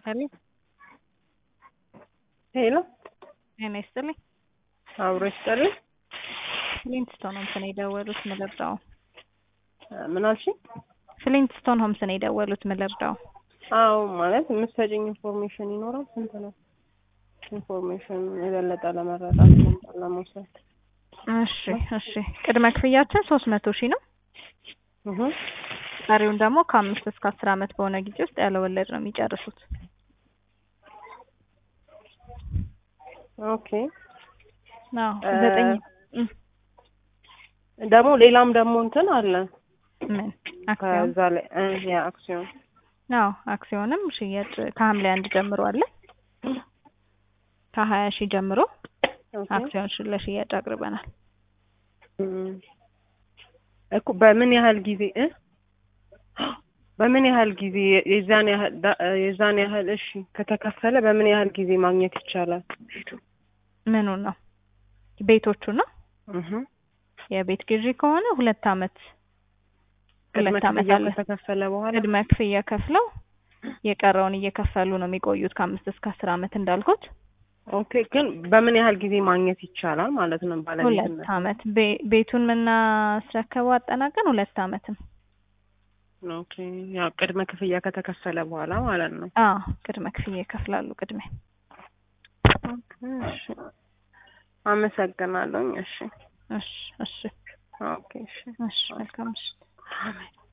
ሄሎ ሄሎ ጤና ይስጥልኝ። አብሮ ይስጥልኝ። ፍሊንትስቶን ሆምስ ነው የደወሉት ምልርዳው። ምን አልሽኝ? ፍሊንትስቶን ሆምስ ነው የደወሉት ምልርዳው። አዎ ማለት የምትሰጪኝ ኢንፎርሜሽን ይኖራል? ስንት ነው ኢንፎርሜሽን የበለጠ ለመረዳት ስንት ለመውሰድ? እሺ እሺ። ቅድመ ክፍያችን ሶስት መቶ ሺህ ነው። እህ ቀሪውን ደግሞ ከአምስት እስከ አስር ዓመት በሆነ ጊዜ ውስጥ ያለ ወለድ ነው የሚጨርሱት። ኦኬ አዎ ዘጠኝ እም፣ ደግሞ ሌላም ደግሞ እንትን አለ ምን አክሲዮን? ከዛ ላይ እ ያ አክሲዮን አዎ አክሲዮንም ሽያጭ ከሐምሌ አንድ ጀምሮ አለ። ከሀያ ሺህ ጀምሮ ኦኬ አክሲዮን ሽ- ለሽያጭ አቅርበናል። እም፣ እኮ በምን ያህል ጊዜ እ በምን ያህል ጊዜ የዛን ያህል ዳ- የዛን ያህል እሺ ከተከፈለ በምን ያህል ጊዜ ማግኘት ይቻላል? ምኑን ነው? ቤቶቹ ነው። እህ የቤት ግዢ ከሆነ ሁለት አመት ቅድመ ሁለት አመት ክፍያ አለ። ከተከፈለ በኋላ ቅድመ ክፍያ ከፍለው የቀረውን እየከፈሉ ነው የሚቆዩት ከአምስት እስከ አስር አመት እንዳልኩት ኦኬ ግን በምን ያህል ጊዜ ማግኘት ይቻላል ማለት ነው? ሁለት ባለቤትነት አመት ቤ- ቤቱን የምናስረከበው አጠናቀን ሁለት አመት ነው። ኦኬ ያው ቅድመ ክፍያ ከተከፈለ በኋላ ማለት ነው። አዎ ቅድመ ክፍያ ይከፍላሉ። ቅድሚያ ኦኬ እሺ አመሰግናለሁ። እሺ እሺ እሺ ኦኬ እሺ እሺ መልካም ምሽት። አሜን።